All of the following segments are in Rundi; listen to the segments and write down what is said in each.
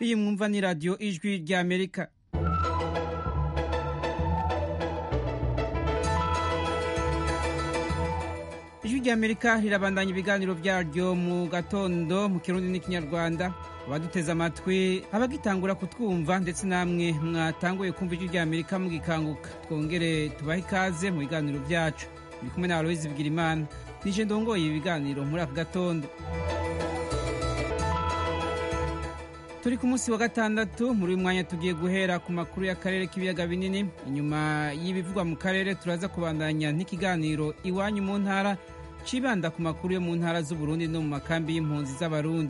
iyi mwumva ni radiyo ijwi rya amerika ijwi rya amerika rirabandanya ibiganiro byaryo mu gatondo mu kirundi n'ikinyarwanda abaduteze amatwi abagitangura kutwumva ndetse namwe mwatanguye kumva ijwi rya amerika mugikanguka twongere tubahe ikaze mu biganiro byacu ndi kumwe na aloyizi bwirimana nije ndongoye ibi biganiro muri aka gatondo turi ku munsi wa gatandatu muri uyu mwanya tugiye guhera ku makuru y'akarere k'ibiyaga binini inyuma y'ibivugwa mu karere turaza kubandanya n'ikiganiro iwanyu mu ntara cibanda ku makuru yo mu ntara z'uburundi no mu makambi y'impunzi z'abarundi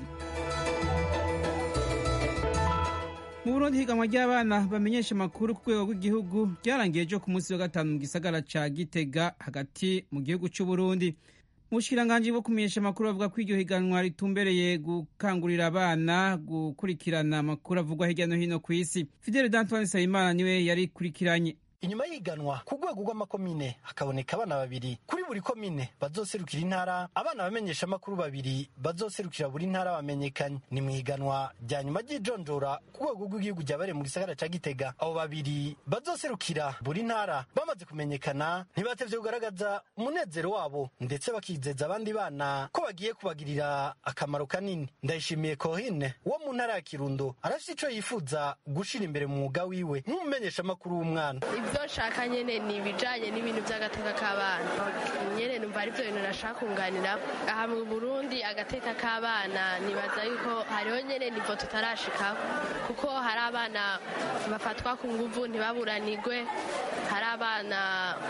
mu burundi higanwa ry'abana bamenyesha amakuru ku rwego rw'igihugu ryarangiye ejo ku munsi wa gatanu mu gisagara ca gitega hagati mu gihugu c'uburundi mu bushikiranganji bwo kumenyesha amakuru bavuga ko iryo higanwa ritumbereye gukangurira abana gukurikirana amakuru avugwa hirya no hino ku isi fidele d'antoine nsabimana niwe yarikurikiranye inyuma y'iganwa ku rwego rw'amakomine hakaboneka abana babiri kuri buri komine bazoserukira intara abana bamenyesha amakuru babiri bazoserukira buri ntara bamenyekanye ni mu iganwa rya nyuma ry'ijonjora ku rwego rw'igihugu ryabereye mu gisagara ca gitega abo babiri bazoserukira buri ntara bamaze kumenyekana ntibatevye kugaragaza umunezero wabo ndetse bakizeza abandi bana ko bagiye kubagirira akamaro kanini ndayishimiye kohine wo mu ntara ya kirundo arafise ico yifuza gushira imbere mu mwuga wiwe nk'umumenyesha amakuru w'umwana ibyo nshaka nyine ni ibijyanye n'ibintu by'agateka k'abana nyine numva ari byo bintu nashaka kunganira aha mu burundi agateka k'abana nibaza yuko hariho nyine nivo tutarashikaho kuko hari abana bafatwa ku nguvu ntibaburanigwe hari abana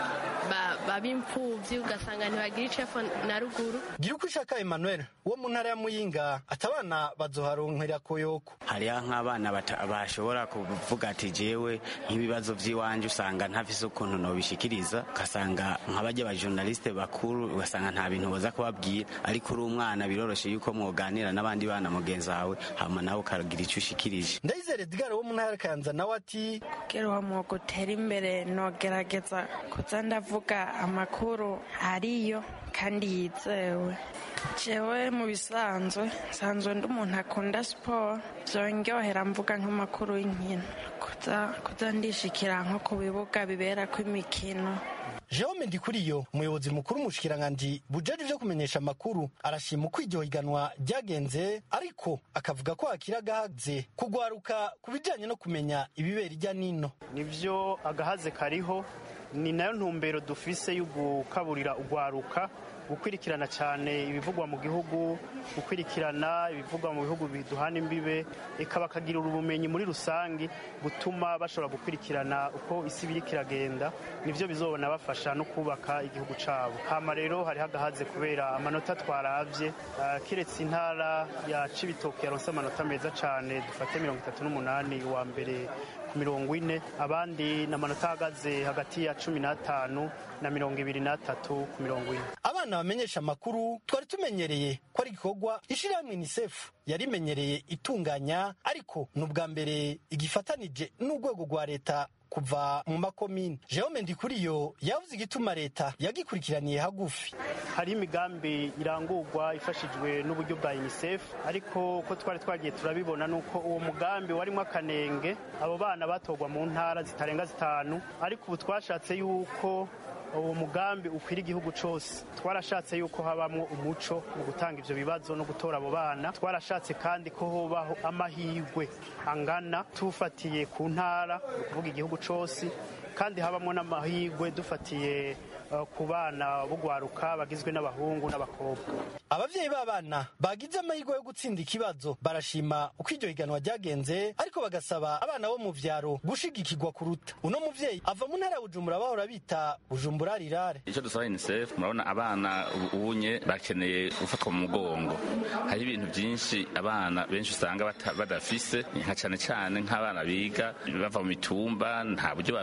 baba imfubyi ugasanga ntibagira icefu na ruguru gira uko ushaka emmanuel wo mu ntara ya muyinga ati abana bazoharonkera koyoko hariho nk'abana bashobora kuvuga ati jewe nk'ibibazo by'iwanje usanga ntafise ukuntu nobishikiriza ugasanga nk'abajya abajournaliste bakuru ugasanga nta bintu boza kubabwira ariko uri umwana biroroshe yuko mwoganira n'abandi bana mugenzi wawe hama nawe ukagira icyo ushikirije ndayizere edgar wo mu ntara ya kayanza nawe ati kugira uwo mwuga utera imbere nogerageza kuza ndavuga amakuru ariyo kandi yizewe jewe mu bisanzwe nsanzwe ndi umuntu akunda siporo byongerera mvuga nk'amakuru y'inkino kuza ndishikira nko ku bibuga biberako imikino Jerome Ndikuriyo umuyobozi mukuru umushikiranganji bujeje vyo kumenyesha amakuru arashima uko iryo higanwa ryagenze ariko akavuga ko hakiri agahaze kugwaruka ku bijanye no kumenya ibibera irya nino nivyo agahaze kariho ni nayo ntumbero dufise yo gukaburira ugwaruka gukurikirana cyane ibivugwa mu gihugu gukurikirana ibivugwa mu bihugu biduhana imbibe eka bakagira ubumenyi muri rusange gutuma bashobora gukurikirana uko isi biriko iragenda nivyo bizobona bafasha no kubaka igihugu cabo hama rero hari hagahaze kubera amanota twaravye uh, kiretse intara ya cibitoke yaronse amanota meza cane dufate mirongo itatu n'umunani wa mbere ku mirongo ine abandi n'amanota ahagaze hagati ya cumi n'atanu na mirongo ibiri n'atatu ku mirongo ine abana bamenyesha amakuru twari tumenyereye ko ari igikorwa ishirahamwe unicef yarimenyereye itunganya ariko ni ubwa mbere igifatanije n'urwego rwa leta kuva mu makomine Jerome Ndikuriyo yavuze igituma leta yagikurikiraniye hagufi hari imigambi irangurwa ifashijwe n'uburyo bwa UNICEF ariko ko twari twagiye turabibona nuko uwo mugambi warimo akanenge abo bana batorwa mu ntara zitarenga zitanu ariko ubu twashatse yuko uwo mugambi ukwira igihugu cyose twarashatse yuko habamo umuco mu gutanga ibyo bibazo no gutora abo bana twarashatse kandi ko hubaho amahirwe angana tufatiye ku ntara ni ukuvuga igihugu cyose kandi habamo n'amahirwe dufatiye ku bana bugwaruka bagizwe n'abahungu n'abakobwa abavyeyi b'abana bagize amahirwe yo gutsinda ikibazo barashima uko iryo higanwa ryagenze ariko bagasaba abana bo mu vyaro gushigikirwa kuruta uno muvyeyi ava mu ntara ya bujumbura bahora bita bujumbura rirare icyo dusaba unicef murabona abana ubunye bakeneye gufatwa mu mugongo hari ibintu byinshi abana benshi usanga badafise nka cane cane nk'abana biga bava mu mitumba nta buryo bafise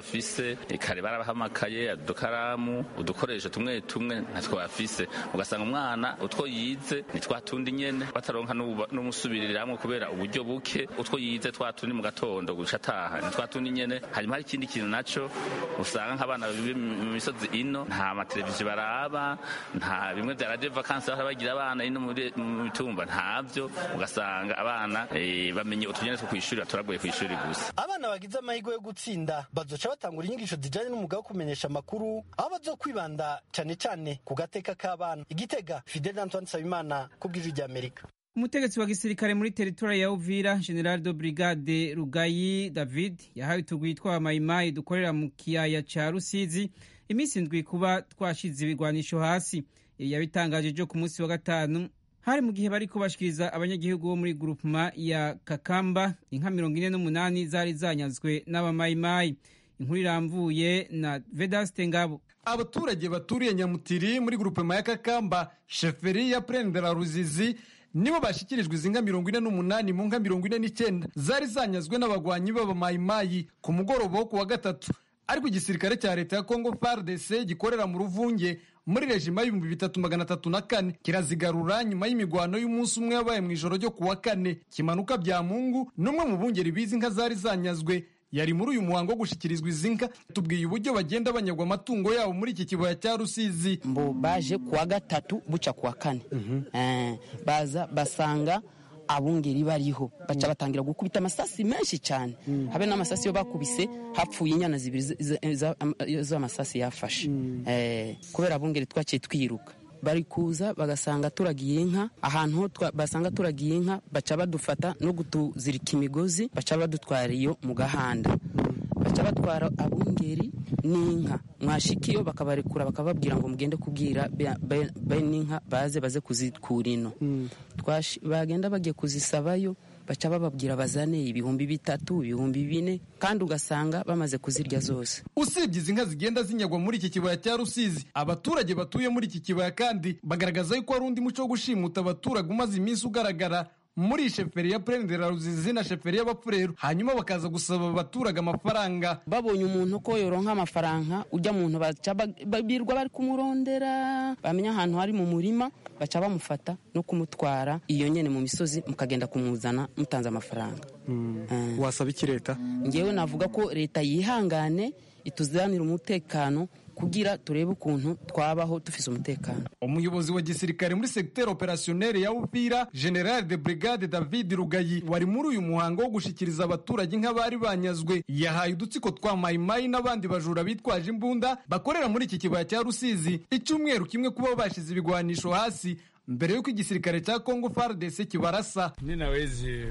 bafise kare barabahamakaye udukaramu udukoresho tumwe tumwe ntatwo bafise ugasanga umwana utwo yize ni twa tundi nyene bataronka n'umusubiriramwo kubera uburyo buke utwo yize twa tundi mu gatondo guca ataha ni twa tundi nyene hanyuma hari ikindi kintu naco usanga nk'abana mu misozi ino nta mateleviziyo baraba nta bimwe vya radio vacances bahora bagira abana ino mu mitumba ntavyo ugasanga abana e, bamenye utunyene two kw'ishuri baturagoye kw'ishuri gusa abana bagize amahirwe yo gutsinda bazoca batangura inyigisho zijanye n'umwuga wo kumenyesha amakuru aho bazokwibanda cane cane ku gateka k'abana igitega fidel antoine nsabimana ku bw'ijwi ry'amerika umutegetsi wa gisirikare muri teritori ya uvira general de brigade rugayi david yahawe utugwi tw'abamayimayi dukorera mu kiyaya ca rusizi iminsi ndwi kuba twashize ibigwanisho hasi ibi yabitangaje ejo ku munsi wa gatanu hari mu gihe bariko bashikiriza abanyagihugu bo muri grupema ya kakamba inka mirongo ine n'umunani zari zanyazwe n'abamayimayi inkuru iramvuye na vedaste ngabo abaturage baturiye nyamutiri muri grupema ya kakamba sheferi ya prendera ruzizi nibo bashyikirijwe izi nka mirongo ine n'umunani mu nka mirongo ine n'icyenda zari zanyazwe n'abagwanyi b'abamayimayi ku mugoroba wo ku wa gatatu ariko igisirikare cya leta ya kongo fardc gikorera mu ruvunge muri rejima y'ibihumbi bitatu magana atatu na kane kirazigarura nyuma y'imigwano y'umunsi umwe yabaye mu ijoro ryo ku wa kane kimanuka bya mungu n'umwe mu bungeri b'izi nka zari zanyazwe yari muri uyu muhango wo gushikirizwa izi nka tubwiye uburyo bagenda banyagwa amatungo yabo muri iki kibaya cya rusizi mbo baje kuwa gatatu buca kuwa kane Eh, baza basanga abungeri bariho baca batangira gukubita amasasi menshi cyane habe n'amasasi yo bakubise hapfuye inyana zibiri z- z- za- am- z'amasasi yafashe Eh, kubera abungeri twaciye twiruka bari kuza bagasanga turagiye inka ahantu ho twa- basanga turagiye inka baca badufata no kutuzirika imigozi baca badutwara iyo mu gahanda baca batwara abungeri n'inka mwashikiyo bakabarekura bakababwira ngo mugende kubwira be- be- bene inka baze baze kuzikura ino Twashi- bagenda bagiye kuzisabayo baca bababwira bazane ibihumbi bitatu ibihumbi bine kandi ugasanga bamaze kuzirya zose usibye izi nka zigenda zinyagwa muri iki kibaya cya rusizi abaturage batuye muri iki kibaya kandi bagaragaza yuko hari undi muco wo gushimuta abaturage umaze iminsi ugaragara muri sheferi ya prendera ruzizi na sheferi y'abapfureru hanyuma bakaza gusaba abaturage amafaranga babonye umuntu ko yoronka amafaranga ujya muntu baca ba- babirwa bari kumurondera bamenya ahantu hari mu murima baca bamufata no kumutwara iyo nyene mu misozi mukagenda kumuzana mutanze amafaranga Eh. wasaba iki leta ngewe navuga ko leta yihangane ituzanire umutekano kugira turebe ukuntu twabaho dufise umutekano umuyobozi wa gisirikare muri segiteri operasiyoneri ya uvira general de brigade david rugayi wari muri uyu muhango wo gushikiriza abaturage nk'abari banyazwe yahaye udutsiko twa mayimayi n'abandi bajura bitwaje imbunda bakorera muri iki kibaya cya rusizi icyumweru kimwe kuba bashize ibigwanisho hasi mbere y'uko igisirikare cya kongo fardc kibarasa ninawezi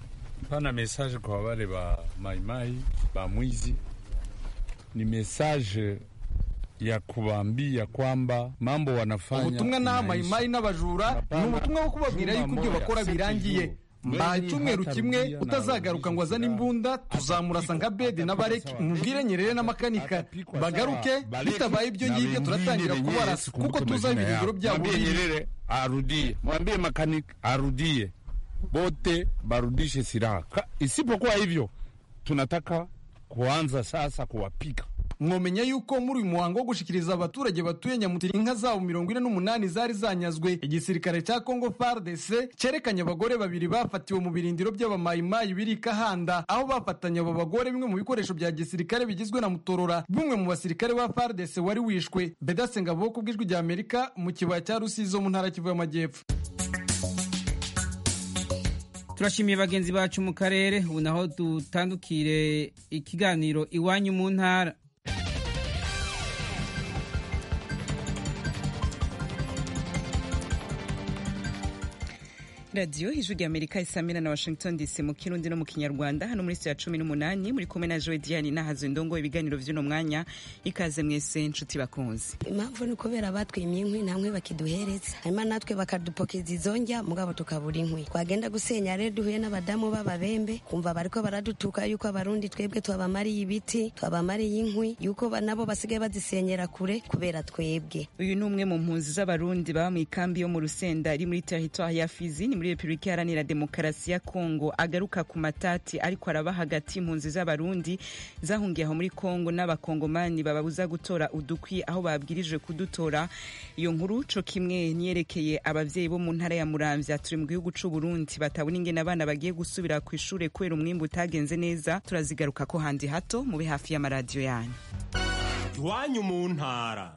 pana message kwa wale wa maimai ba mwizi ni message ya kuwaambia kwamba mambo wanafanya ubutumwa n'aha inaisha. mayimayi n'abajura ni ubutumwa bwo kubabwira yuko ibyo bakora birangiye mbaye icyumweru kimwe utazagaruka ngo azane imbunda tuzamurasa nka bedi n'abareki umubwire nyerere n'amakanika bagaruke bitabaye ibyo ngibyo turatangira kubarasa kuko tuzi aho ibirindiro byabo Mwambie biri Nyerere arudie, mwambie makanika arudie, bote barudishe silaha. Ka- Isipokuwa hivyo, tunataka kuanza sasa kuwapika. mwomenya yuko muri uyu muhango wo gushikiriza abaturage batuye nyamutiri inka zabo mirongo ine n'umunani zari zanyazwe igisirikare cya kongo fardc cyerekanye abagore babiri bafatiwe mu birindiro by'abamayimayi biri i kahanda aho bafatanye abo bagore bimwe mu bikoresho bya gisirikare bigizwe na mutorora bumwe mu basirikare ba fardc wari wishwe bedasenga ku bw'ijwi rya amerika mu kibaya cya rusizi zo mu ntara kivu y'amajyepfo turashimiye bagenzi bacu mu karere ubu naho dutandukire ikiganiro iwanyu mu ntara radiyo ijwi rya amerika isamira na washington dc mu kirundi no mu kinyarwanda hano muri ya cumi n'umunani muri kumwe na joe diane nahazo indongo ibiganiro by'uno mwanya ikaze mwese nshuti bakunzi impamvu ni ukubera batwimye inkwi nta nkwi bakiduhereza hanyuma natwe bakadupokeza izo njya mugabo tukabura inkwi twagenda gusenya rero duhuye n'abadamu b'ababembe kumva bariko baradutuka yuko abarundi twebwe twabamariye ibiti twabamariye inkwi yuko ba- nabo basigaye bazisenyera kure kubera twebwe uyu ni umwe mu mpunzi z'abarundi baba mu ikambi yo mu rusenda iri muri teritwari ya fizi ni muri repubulika iharanira demokarasi ya kongo agaruka ku matati ariko araba hagati y'impunzi z'abarundi zahungiye aho muri kongo n'abakongomani bababuza gutora udukwi aho babwirijwe kudutora iyo nkuru co kimwe niyerekeye abavyeyi bo mu ntara ya muramvya turi mu gihugu c'u burundi batabona ingene abana bagiye gusubira ku ishure kubera umwimbu utagenze neza turazigaruka ko handi hato mube hafi y'amaradiyo yanyu iwanyu mu ntara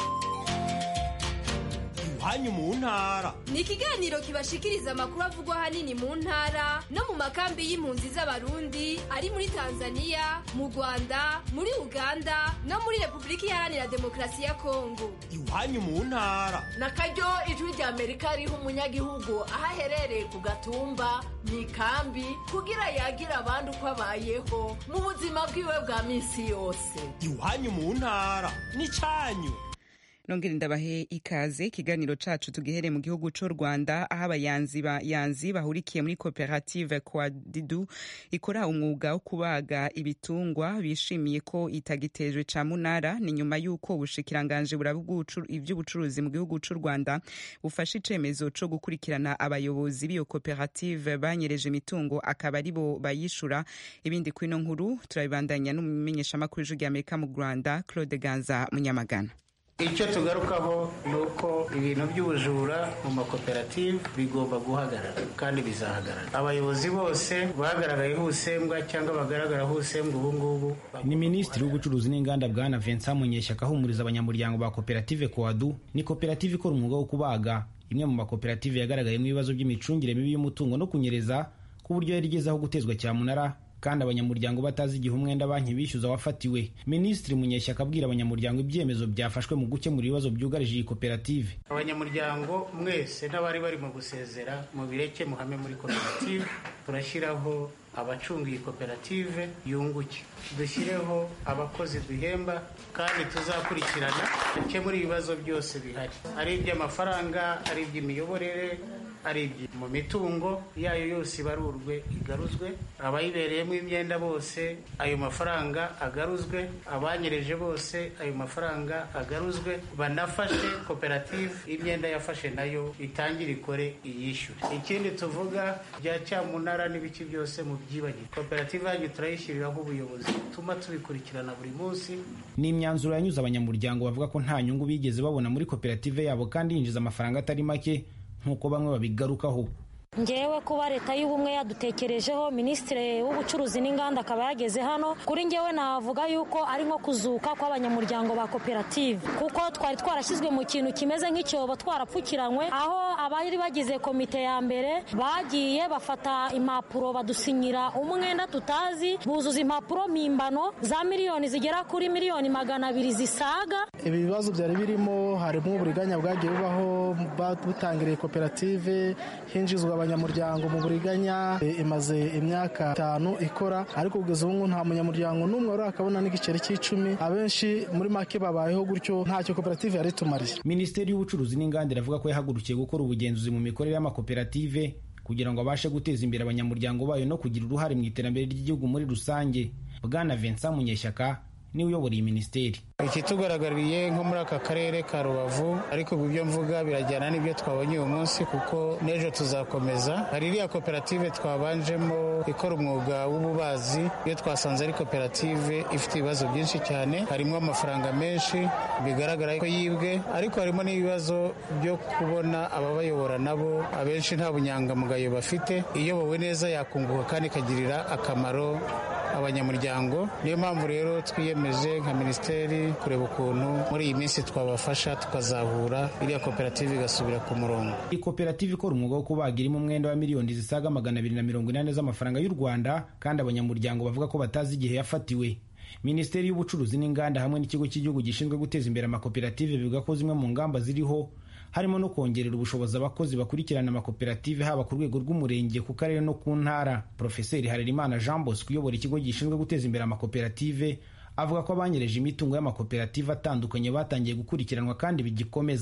iwanyu mu ntara ni ikiganiro kibashikiriza amakuru avugwa ahanini mu ntara no mu makambi y'impunzi z'abarundi ari muri tanzania mu rwanda muri uganda no muri repubulika iharanira demokarasi ya kongo iwanyu mu ntara na karyo ijwi rya amerika riha umunyagihugu aho aherereye ku gatumba mu ikambi kugira yagira abandi uko abayeho mu buzima bwiwe bwa minsi yose iwanyu mu ntara n'icyanyu nongere ndabahe ikaze ikiganiro cacu tugihere mu gihugu c'u rwanda aho abayanzi bayanzi bahurikiye muri koperative kwadidu ikora umwuga wo kubaga ibitungwa bishimiye ko itagitejwe ca munara ni nyuma y'uko ubushikiranganje buraba ivy'ubucuruzi mu gihugu c'u rwanda bufashe icemezo co gukurikirana abayobozi b'iyo koperative banyereje imitungo akaba aribo bayishura ibindi kwino nkuru turabibandanya n'umumenyeshamakuru w'ijwi ry'amerika mu rwanda claude ganza munyamagana icyo tugarukaho ni uko ibintu by'ubujura mu makoperative bigomba guhagarara kandi bizahagarara abayobozi bose bagaragayeho ubusembwa cyangwa bagaragaraho ubusembwa ubu ngubu ni minisitiri w'ubucuruzi n'inganda bwana vincent munyeshyaka ahumuriza abanyamuryango ba koperative koadu ni koperative ikora umwuga wo kubaga imwe mu makoperative yagaragayemo ibibazo by'imicungire mibi y'umutungo no kunyereza ku buryo yari igezeho gutezwa cyamunara kandi abanyamuryango batazi igihe umwenda banki bishyuza wafatiwe minisitiri munyeshyaka abwira abanyamuryango ibyemezo byafashwe mu gukemura ibibazo byugarije iyi koperative abanyamuryango mwese n'abari bari mu gusezera mu bireke muhame muri koperative turashyiraho abacunga iyi koperative yunguke dushyireho abakozi duhemba kandi tuzakurikirana dukemure ibibazo byose bihari ari iby'amafaranga ari iby'imiyoborere ari mu mitungo yayo yose ibarurwe igaruzwe abayibereyemo imyenda bose ayo mafaranga agaruzwe abanyereje bose ayo mafaranga agaruzwe banafashe koperative imyenda yafashe nayo itangire ikore iyishyure ikindi tuvuga bya cyamunara n'ibiki byose mu byibagirwa koperative yanyu turayishyiriraho ubuyobozi butuma tubikurikirana buri munsi ni imyanzuro yanyuze abanyamuryango bavuga ko nta nyungu bigeze babona muri koperative yabo kandi yinjiza amafaranga atari make nk'uko bamwe babigarukaho ngewe kuba leta y'ubumwe yadutekerejeho minisitiri w'ubucuruzi n'inganda akaba yageze hano kuri ngewe navuga yuko ari nko kuzuka kw'abanyamuryango ba koperative kuko twari twarashyizwe mu kintu kimeze nk'icyobo twarapfukiranywe aho abari bagize komite ya mbere bagiye bafata impapuro badusinyira umwenda tutazi buzuza impapuro mpimbano za miliyoni zigera kuri miliyoni magana abiri zisaga ibi bibazo byari birimo harimo uburiganya bwagiye bubaho butangiriye koperative hinjizwa abanyamuryango mu buriganya imaze imyaka itanu ikora ariko kugeza ubu nta munyamuryango n'umwe wari akabona n'igiceri cy'icumi abenshi muri make babayeho gutyo ntacyo koperative yari itumariye minisiteri y'ubucuruzi n'inganda iravuga ko yahagurukiye gukora ubugenzuzi mu mikorere y'amakoperative kugira ngo abashe guteza imbere abanyamuryango bayo no kugira uruhare mu iterambere ry'igihugu muri rusange bwana vincent munyeshyaka niwe uyobora iyi minisiteri ikitugaragariye nko muri aka karere ka rubavu ariko ibyo mvuga birajyana n'ibyo twabonye uyu munsi kuko n'ejo tuzakomeza hari iriya koperative twabanjemo ikora umwuga w'ububazi iyo twasanze ari koperative ifite ibibazo byinshi cyane harimo amafaranga menshi bigaragara ko yibwe ariko harimo n'ibibazo byo kubona ababayobora nabo abenshi nta bunyangamugayo bafite iyobowe neza yakunguka kandi ikagirira akamaro abanyamuryango niyo mpamvu rero twiyemeje nka minisiteri kureba ukuntu muri iyi minsi twabafasha tukazahura iriya koperative igasubira ku murongo iyi koperative ikora umwuga wo kubaga irimo umwenda wa miliyoni zisaga magana abiri na mirongo inani z'amafaranga y'u rwanda kandi abanyamuryango bavuga ko batazi igihe yafatiwe minisiteri y'ubucuruzi n'inganda hamwe n'ikigo cy'igihugu gishinzwe guteza imbere amakoperative bivuga ko zimwe mu ngamba ziriho harimo no kongerera ubushobozi abakozi bakurikirana amakoperative haba ku rwego rw'umurenge ku karere no ku ntara profeseri harerimana jean bosco uyobora ikigo gishinzwe guteza imbere amakoperative avuga ko abanyereje imitungo y'amakoperative atandukanye batangiye gukurikiranwa kandi bigikomeza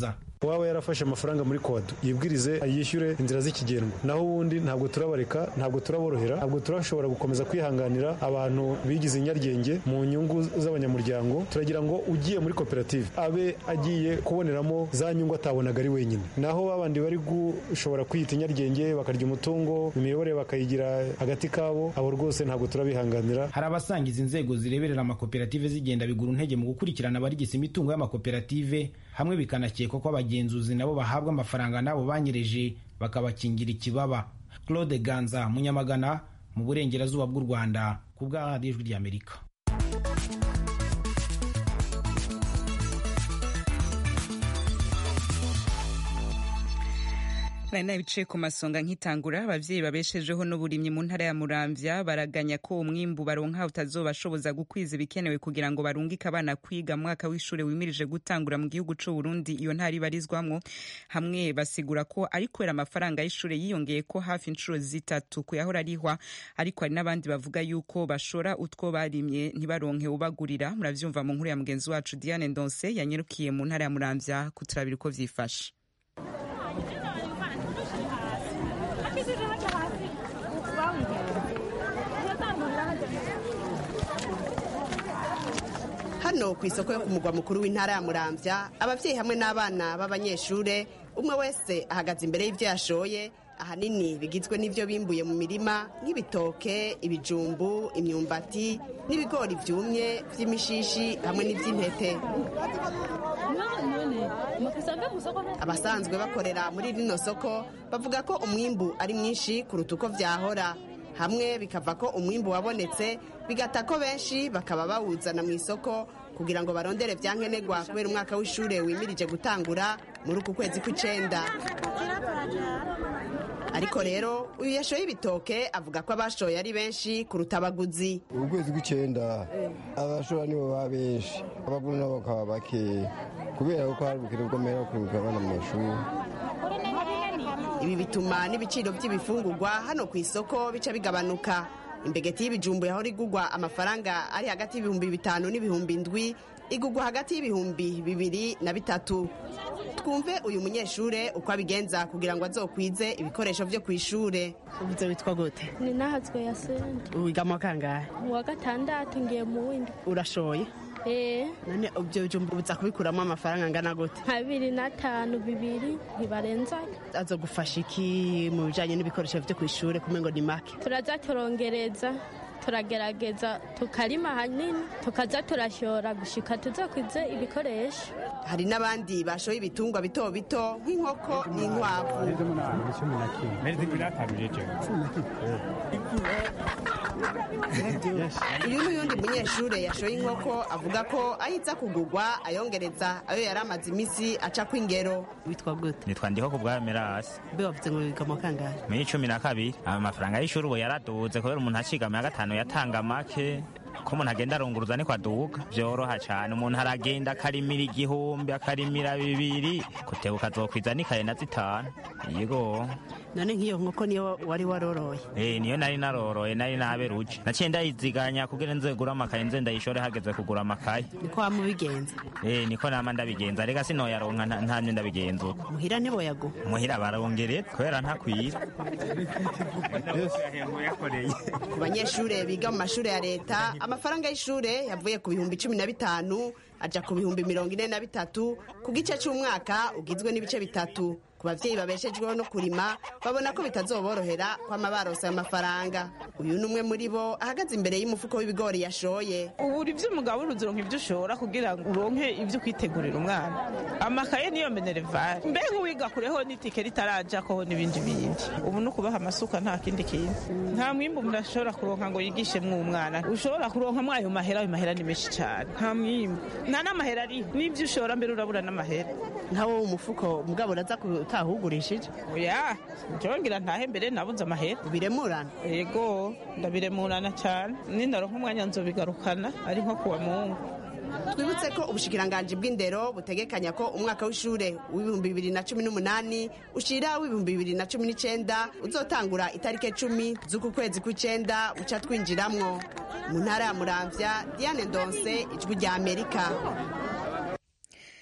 uwaba yarafashe amafaranga muri kodo yibwirize yishyure inzira z'ikigendwa naho ubundi ntabwo turabareka ntabwo turaborohera ntabwo turashobora gukomeza kwihanganira abantu bigize inyaryenge mu nyungu z'abanyamuryango turagira ngo ugiye muri koperative abe agiye kuboneramo za nyungu atabonaga ari wenyine naho babandi bari gushobora kwiyita inyaryenge bakarya umutungo imiyoborere bakayigira hagati kabo abo rwose ntabwo turabihanganira hari abasangiza inzego zireberera amakoperative zigenda bigura intege mu gukurikirana abarigisa imitungo y'amakoperative hamwe bikanakekwa ko abagenzuzi nabo bahabwa amafaranga n'abo banyereje bakabakingira ikibaba claude ganza munyamagana mu burengerazuba bw'u rwanda ku bwa radiyo ijwi ry'amerika nari nabicaye ku masonga nkitangura abavyeyi babeshejeho n'uburimyi mu ntara ya muramvya baraganya ko umwimbu baronka utazobashoboza gukwiza ibikenewe kugira ngo barungike abana kwiga mwaka w'ishure wimirije gutangura mu gihugu c'u Burundi iyo ntara ibarizwamwo hamwe basigura ko ari kubera amafaranga y'ishure yiyongeye ko hafi inshuro zitatu kuyahora arihwa ariko hari n'abandi bavuga yuko bashora utwo barimye ntibaronke ubagurira muravyumva mu nkuru ya mugenzi wacu Diane Ndonse yanyerukiye mu ntara ya muramvya kuturabira uko vyifashe hano ku isoko yo ku mugwa mukuru w'intara ya muramvya abavyeyi hamwe n'abana b'abanyeshure umwe wese ahagaze imbere y'ivyo yashoye ahanini bigizwe n'ivyo bimbuye mu mirima nk'ibitoke ibijumbu imyumbati n'ibigori vyumye vy'imishishi hamwe n'ivy'intete abasanzwe bakorera muri rino soko bavuga ko umwimbu ari mwinshi kuruta uko vyahora hamwe bikava ko umwimbu wabonetse bigata ko benshi bakaba bawuzana mu isoko kugira ngo barondere vyankenerwa kubera umwaka w'ishure wimirije gutangura muri uku kwezi kw'icenda ariko rero uyu yashoye ibitoke avuga ko abashoye ari benshi kuruta abaguzi ubu kwezi kw'icenda abashora nibo baba benshi abaguru nabo bakaba bakeya kubera ko hari ubukene bw'amahera yo kwibuka abana mu mashuri ibi bituma n'ibiciro by'ibifungurwa hano ku isoko bica bigabanuka imbegeti y'ibijumbu yahora igugwa amafaranga ari hagati y'ibihumbi bitanu n'ibihumbi ndwi igugwa hagati y'ibihumbi bibiri na bitatu twumve uyu munyeshure uko abigenza kugira ngo azokwize ibikoresho vyo kw'ishure uvuze witwa gute ni nahazwe ya sente wiga mu kangahe mu wa gatandatu ngiye mu windi urashoye eh none ibyo bijumbu uza kubikuramo amafaranga angana gute nka bibiri n'atanu bibiri ntibarenzayo azogufasha iki mu bijanye n'ibikoresho vyo kw'ishure kumengo ni make turaza turongereza turagerageza tukarima hanini tukaza turashora gushika tuzakwize ibikoresho hari n'abandi bashoye ibitungwa bito bito nk'inkoko n'inkwavu uyu n'uyundi munyeshure yashoye inkoko avuga ko ahiza kugugwa ayongereza ayo yari amaze imisi aca kw'ingero witwa gute nitwa ndiho ku bwa merasi mbe wavuze ngo wiga mu kangahe muri cumi na kabiri amafaranga y'ishuri ubu yaraduze kubera umuntu acigama ya gatanu yatanga make ko umuntu agenda arunguruza niko aduga byoroha cyane umuntu aragenda akarimira igihumbi akarimira bibiri kutebuka azokwiza n'ikaye na zitanu yego none nk'iyo nkoko niyo wari waroroye eh niyo nari naroroye nari naberuje naciye ndayiziganya kugira nze gura amakaye nze ndayishore hageze kugura amakaye niko wamubigenza eh niko nama ndabigenza rega sinoyaronka nta- ntamye ndabigenza uko muhira ntiboyago muhira barongereza kubera ntakwira ku banyeshure biga mu mashure ya leta amafaranga y'ishure yavuye ku bihumbi cumi na bitanu aja ku bihumbi mirongo ine na bitatu ku gice c'umwaka ugizwe n'ibice bitatu ku bavyeyi babeshejweho no kurima babona ko bitazoborohera kwama barose ayo mafaranga uyu ni umwe muri bo ahagaze imbere y'umufuko w'ibigori yashoye ubura ibyo umugabo uronka ibyo ushora kugira ngo uronke ibyo kwitegurira umwana amakaye niyo minerevare mbega uwiga kureho n'itike ritarajako n'ibindi bindi ubu ni ukubaha amasuka nta kindi kintu nta mwimbu umuntu ashobora kuronka ngo yigishemwo umwana ushobora kuronka mwayo mahera ayo mahera ni menshi cyane nta mwimbu nta n'amahera ariho n'ibyo ushora mbere urabura n'amahera nka wowe umufuko mugabo uraza utahugurishije oya njyewe ntahe mbere nabuze amahera ubiremurana yego ndabiremurana cyane nindaronka umwanya nzobigarukana ari nko kuwa mungu twibutse ko ubushikiranganji bw'indero butegekanya ko umwaka w'ishure w'ibihumbi bibiri na cumi n'umunani ushira w'ibihumbi bibiri na cumi n'icenda uzotangura itariki cumi z'uku kwezi kw'icenda uca twinjiramwo mu ntara ya muramvya diane ndonse ijwi rya amerika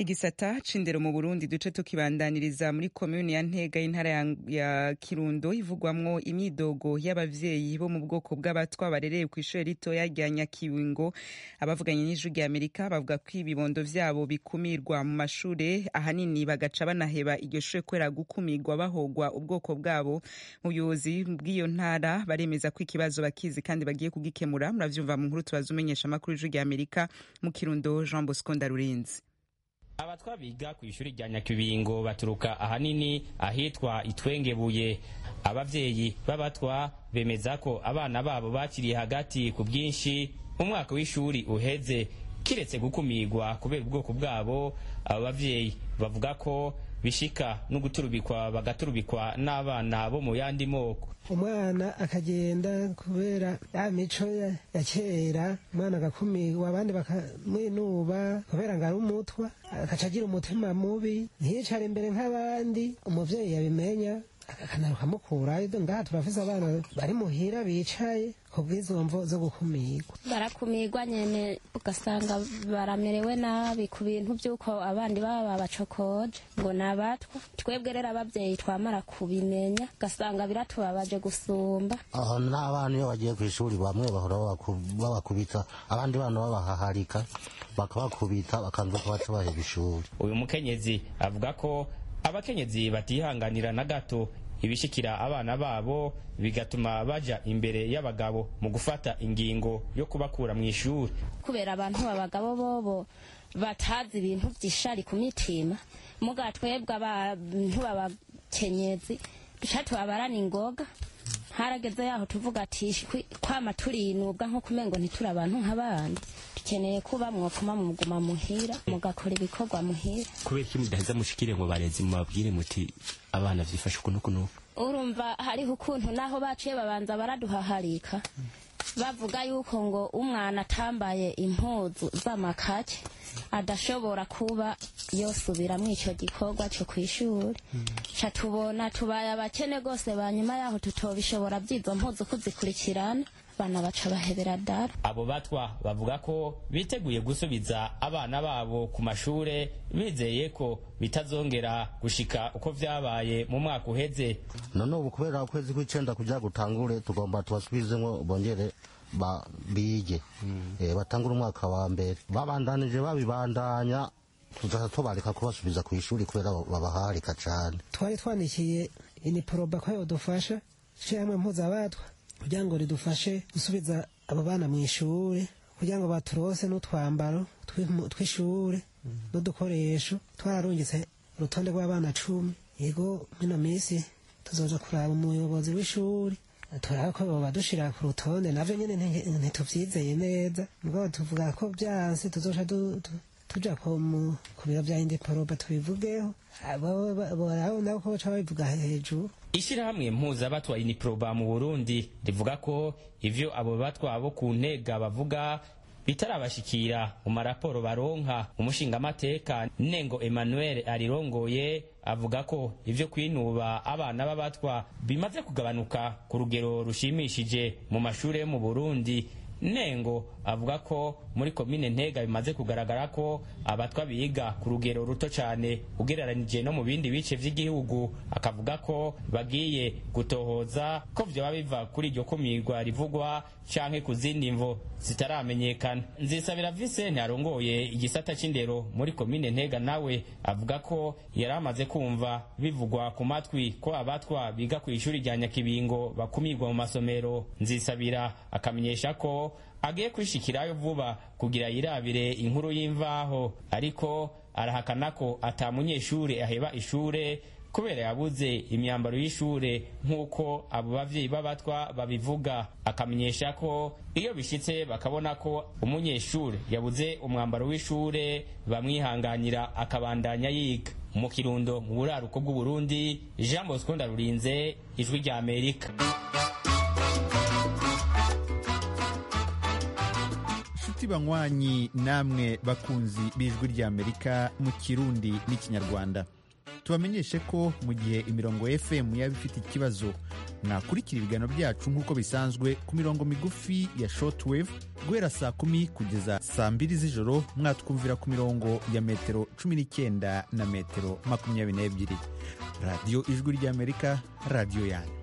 igisata c'indero mu burundi duce tukibandaniriza muri komuni ya ntega y'intara ya, ya kirundo ivugwamwo imyidogo y'abavyeyi bo mu bwoko bw'abatwa barereye ku ishure ritoya rya nyakiwingo abavuganye n'ijwi rya amerika bavuga ko ibibondo vyabo bikumirwa mu mashure ahanini bagaca banaheba iryo shure kubera gukumirwa bahogwa ubwoko bwabo mu buyobozi bw'iyo ntara baremeza ko ikibazo bakizi kandi bagiye kugikemura muravyumva mu nkuru tubaza umenyesha amakuru y'ijwi rya amerika mu kirundo jean bosco ndarurinzi abatwa biga ku ishuri rya nyakibingo baturuka ahanini ahitwa itwengebuye abavyeyi b'abatwa bemeza ko abana babo bakiriye hagati ku bwinshi umwaka w'ishuri uheze kiretse gukumirwa kubera ubwoko bwabo abo bavyeyi bavuga ko bishika no guturubikwa bagaturubikwa n'abana bo mu yandi moko umwana akagenda kubera ya mico ya ya kera umwana agakumirwa abandi bakamwinuba kubera ngo ari umutwa agaca agira umutima mubi ntiyicare imbere nk'abandi umuvyeyi yabimenya akanaruka amukurayo ngaha turafise abana bari muhira bicaye ku bw'izo mvo zo gukumirwa barakumirwa nyene ugasanga baramerewe nabi ku bintu by'uko abandi baba babacokoje ngo ni abatwa twebwe rero ababyeyi twamara kubimenya ugasanga biratubabaje gusumba aho n'abana iyo bagiye ku ishuri bamwe bahora babaku- babakubita abandi bana babahaharika bakabakubita bakanza ko baca baheba ishuri uyu mukenyezi avuga ko abakenyezi batihanganira na gato ibishikira abana babo bigatuma baja imbere y'abagabo mu gufata ingingo yo kubakura mu ishuri kubera abantu abagabo bobo batazi ibintu by'ishari ku mitima muga twebwe abantu b'abakenyezi duca tubabarana ingoga harageze yaho tuvuga ati "Shwi, kwama turinubwa nko kumengo ntituri abantu nk'abandi dukeneye kuba mwopfuma muguma muhira mugakora ibikorwa muhira kubera iki mudaheza mushikire ngo barezi mubabwire muti abana vyifashe uku nuku nuku urumva hariho ukuntu naho baciye babanza baraduhaharika bavuga yuko ngo umwana atambaye impuzu z'amakake adashobora kuba yosubira muri icyo gikorwa cyo ku ishuri ca tubona tubaye abakene rwose banyuma yaho tutobishobora by'izo mpuzu kuzikurikirana abana baca bahebera dara abo batwa bavuga ko biteguye gusubiza abana babo ku mashure bizeye ko bitazongera gushika uko vyabaye mu mwaka uheze none ubu kubera ukwezi kw'icenda kugira gutangure tugomba tubasubizemwo bongere ba- bige Eh, batangure umwaka wa mbere babandanije babibandanya tuzaza tubareka kubasubiza ku ishuri kubera babaharika cane twari twandikiye iniporoba ko yodufasha ishyirahamwe mpuzabatwa kugira ngo ridufashe gusubiza abo bana mu ishuri kugira ngo baturose n'utwambaro tw'imu- tw'ishuri n'udukoresho twararungitse urutonde rw'abana cumi yego mino minsi tuzoja kuraba umuyobozi w'ishuri turaba ko boba dushira ku rutonde navyo nyene nti- ntituvyizeye neza mugabo tuvuga ko vyanse tuzoca du- du- tuja ku mu- ku biro vya indiporoba tubivugeho abo nabo ko baca babivuga hejuru ishirahamwe mpuzabatwa iniproba mu burundi rivuga ko ivyo abo batwa bo ku ntega bavuga bitarabashikira mu maraporo baronka umushingamateka nengo emmanuel arirongoye avuga ko ivyo kwinuba abana b'abatwa bimaze kugabanuka ku rugero rushimishije mu mashure yo mu burundi nengo avuga ko muri komine ntega bimaze kugaragara ko abatwa biga ku rugero ruto cyane ugereranije no mu bindi bice vy'igihugu akavuga ko bagiye gutohoza ko vyoba biva kuri iryo kumirwa rivugwa canke ku zindi mvo zitaramenyekana nzisabira Vincent arongoye igisata c'indero muri komine ntega nawe avuga ko yari amaze kumva bivugwa ku matwi ko abatwa biga ku ishuri rya nyakibingo bakumirwa mu masomero nzisabira akamenyesha ko agiye kwishikirayo vuba kugira yirabire inkuru y'imvaho ariko arahakana ko ata munyeshure aheba ishure kubera yabuze imyambaro y'ishure nk'uko abo bavyeyi b'abatwa babivuga akamenyesha ko iyo bishitse bakabona ko umunyeshure yabuze umwambaro w'ishure bamwihanganira akabandanya yiga mu kirundo mu buraruko bw'uburundi jean bosco ndarurinze ijwi rya amerika nshuti banywanyi namwe bakunzi b'ijwi ry'amerika mu kirundi n'ikinyarwanda tubamenyeshe ko mu gihe imirongo fm yaba ifite ikibazo mwakurikira ibiganiro byacu nk'uko bisanzwe ku mirongo migufi ya shortwave guhera saa kumi kugeza saa mbiri z'ijoro mwatwumvira ku mirongo ya metero cumi n'icyenda na metero makumyabiri n'ebyiri radiyo ijwi ry'amerika radiyo yanyu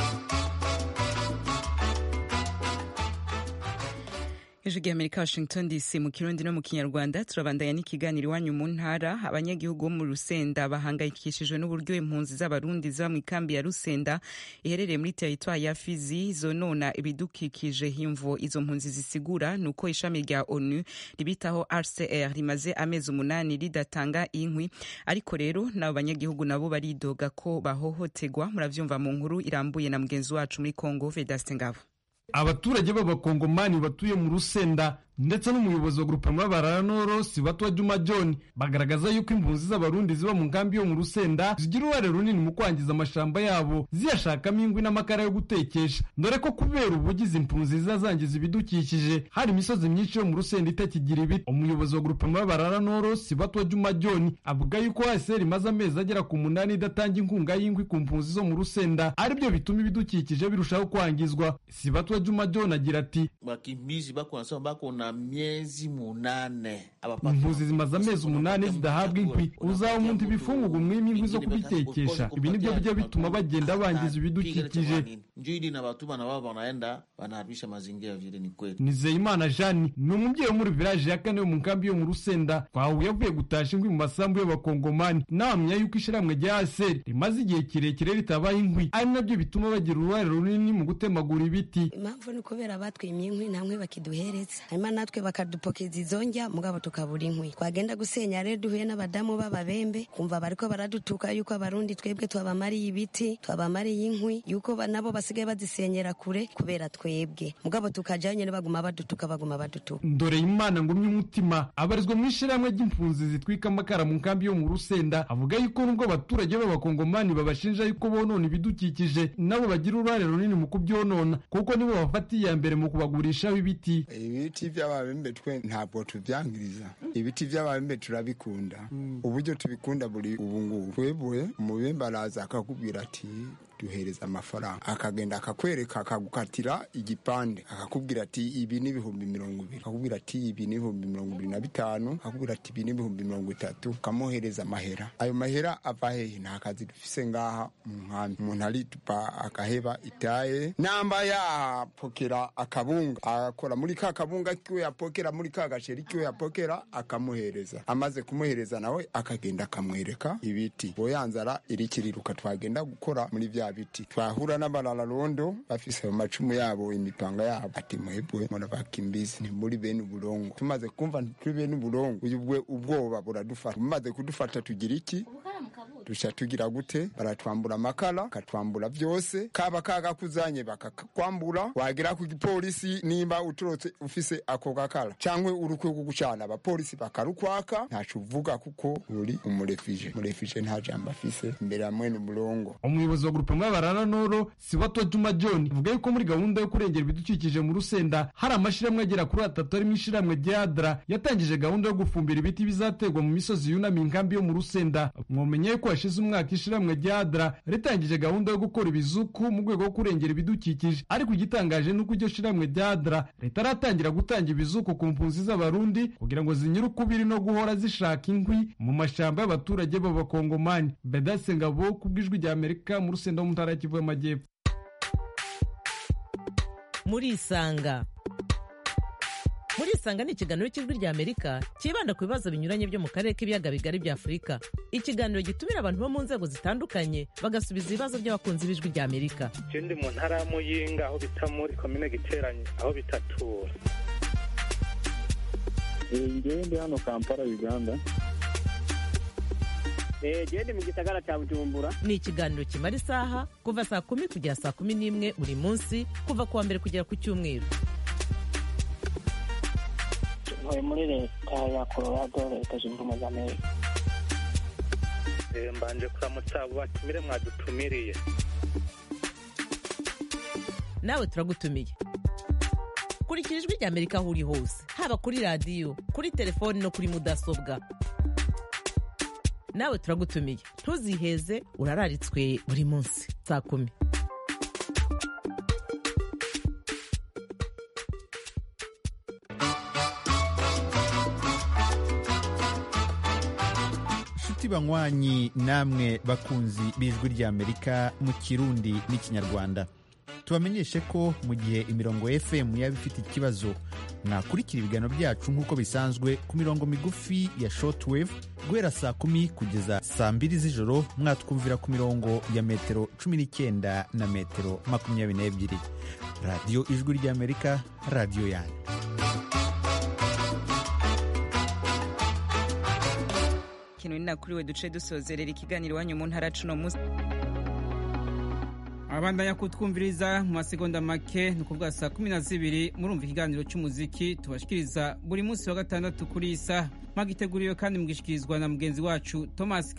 ijwi ry'amerika washington dc mu kirundi no mu kinyarwanda turabandanya n'ikiganiro iwanyu mu ntara abanyagihugu bo mu rusenda bahangayikishijwe n'uburyo impunzi z'abarundi ziba mu ikambi ya rusenda iherereye muri teritwari ya fizi zonona ibidukikije imvo izo mpunzi zisigura ni uko ishami rya onu ribitaho rcr rimaze amezi umunani ridatanga inkwi ariko rero n'abo banyagihugu nabo baridoga ko bahohotegwa muravyumva mu nkuru irambuye na mugenzi wacu muri congo vedaste ngabo abaturage b'abakongomani batuye mu rusenda ndetse n'umuyobozi wa grupema bararanoro sibatwa juma john bagaragaza yuko impunzi z'abarundi ziba mu nkambi yo mu rusenda zigira uruhare runini mu kwangiza amashamba yabo ziyashakamo inkwi n'amakara yo gutekesha dore ko kubera ubugizi impunzi ziza zangiza ibidukikije hari imisozi myinshi yo mu rusenda itakigira ibiti umuyobozi wa grupema bararanoro sibatwa juma john avuga yuko hsr imaze amezi agera ku munani idatanga inkunga y'inkwi ku mpunzi zo mu rusenda aribyo bituma ibidukikije birushaho kwangizwa sibatwa juma john agira ati wakimbizi bako wanasema bako na miezi munane impunzi zimaze amezi umunani zidahabwa inkwi uzaba umuntu ibifungurwa umwima inkwi zo kubitekesha ibi nibyo bijya bituma bagenda bangiza ibidukikije njo ili na batuma na wao wanaenda wanaharibisha mazingira vile ni kweli nizeyimana jani ni umubyeyi wo muri village ya kane yo mu nkambi yo mu rusenda twahuye avuye gutasha inkwi mu masambu y'abakongomani nawamenya yuko ishyirahamwe rya aseri rimaze igihe kirekire ritabaha inkwi ari nabyo bituma bagira uruhare runini mu gutemagura ibiti impamvu ni kubera batwimye inkwi nta nkwi bakiduhereza hanyuma natwe bakadupokeza izo njya mugabo tukabura inkwi twagenda gusenya rero duhuye n'abadamu b'ababembe kumva bariko baradutuka yuko abarundi twebwe twabamariye ibiti twabamariye inkwi yuko ba- nabo basigaye bazisenyera kure kubera twebwe mugabo tukajayo nyene baguma badutuka baguma badutuka ndore imana ngumye umutima abarizwa mu ishyirahamwe ry'impunzi zitwika amakara mu nkambi yo mu rusenda avuga yuko nubwo abaturage b'abakongomani babashinja yuko bonona ibidukikije nabo bagira uruhare runini mu kubyonona kuko nibo bafata iya mbere mu kubagurishaho ibiti ibiti by'ababembe twe ntabwo tubyangiriza ibiti by'ababembe turabikunda uburyo tubikunda buri ubu ngubu twebwe umubembe araza akakubwira ati duhereza amafaranga akagenda akakwereka akagukatira igipande akakubwira ati ibi ni ibihumbi mirongo ibiri akakubwira ati ibi ni ibihumbi mirongo ibiri na bitanu akakubwira ati ibi ni ibihumbi mirongo itatu ukamuhereza amahera ayo mahera ava hehe nta kazi dufise ngaha mu nkambi umuntu aritupa akaheba itaye namba yapokera akabunga akora muri ka kabunga kiwe yapokera muri ka gasheri kiwe yapokera akamuhereza amaze kumuhereza nawe akagenda akamwereka ibiti boyanzara irikiriruka twagenda gukora muri vya biti twahura n'abarararondo bafise ayo macumu yabo imipanga yabo ati mwebwe murabakimbizi ni muri bene uburongo tumaze kumva turi bene uburongo uyu bwe ubwoba buradufata bumaze kudufata tugira iki duca tugira gute baratwambura amakara bakatwambura byose kaba kagakuzanye bakakwambura wagera ku gipolisi nimba uturutse ufise ako gakara cyangwa urukwe rwo gucana abapolisi bakarukwaka ntaco uvuga kuko uri umurefije umurefije nta jambo afise imbere ya mwene umurongo umuyobozi wa grupema y'abarananoro sibatwa juma john avuga yuko muri gahunda yo kurengera ibidukikije mu rusenda hari amashyirahamwe agera kuri atatu arimo ishyirahamwe rya adra yatangije gahunda yo gufumbira ibiti bizaterwa mu misozi yunamiye inkambi yo mu rusenda mwomenye yuko hashize umwaka ishyirahamwe rya adra ritangije gahunda yo gukora ibizuku mu rwego rwo kurengera ibidukikije ariko igitangaje ni uko iryo shyirahamwe rya adra ritaratangira gutanga ibizuku ku mpunzi z'abarundi kugira ngo zinyure ukubiri no guhora zishaka inkwi mu mashyamba y'abaturage b'abakongomani bedase ngabo ku bw'ijwi rya amerika mu rusenda wo mu ntara ya kivu y'amajyepfo murisanga murisanga ni ikiganiro cy'ijwi rya amerika cyibanda ku bibazo binyuranye byo mu karere k'ibiyaga bigari bya afurika ikiganiro gitumira abantu bo mu nzego zitandukanye bagasubiza ibibazo by'abakunzi b'ijwi rya amerika je ndi mu ntara ya muyinga aho bita muri komine giteranye aho bitatura ngewe ndi hano kampala uganda gende mu gisagara cya bujumbura ni ikiganiro kimara isaha kuva saa kumi kugera saa kumi n'imwe buri munsi kuva ku wa mbere kugera ku cyumweru ntuye muri leta ya colorado leta zunze ubumwe za amerika Eh, mbanje kuramutsa abo batumire mwadutumiriye nawe turagutumiye kurikira ijwi rya amerika aho uri hose haba kuri radiyo kuri telefoni no kuri mudasobwa nawe turagutumiye ntuziheze urararitswe buri munsi saa kumi nshuti banywanyi namwe bakunzi b'ijwi ry'amerika mu kirundi n'ikinyarwanda tubamenyeshe ko mu gihe imirongo fm yaba ifite ikibazo mwakurikira ibiganiro byacu nk'uko bisanzwe ku mirongo migufi ya shortwave guhera saa kumi kugeza saa mbiri z'ijoro mwatwumvira ku mirongo ya metero cumi n'icyenda na metero makumyabiri n'ebyiri radiyo ijwi ry'amerika radiyo yanyu ikintu ni nakuriwe duce dusozerera ikiganiro iwanyu mu ntara cuno munsi abandanya kutwumviriza mu masegonda make ni ukuvuga saa kumi na zibiri murumva ikiganiro cy'umuziki tubashikiriza buri munsi wa gatandatu kuri iyi saha mwagiteguriwe kandi mugishikirizwa na mugenzi wacu thomas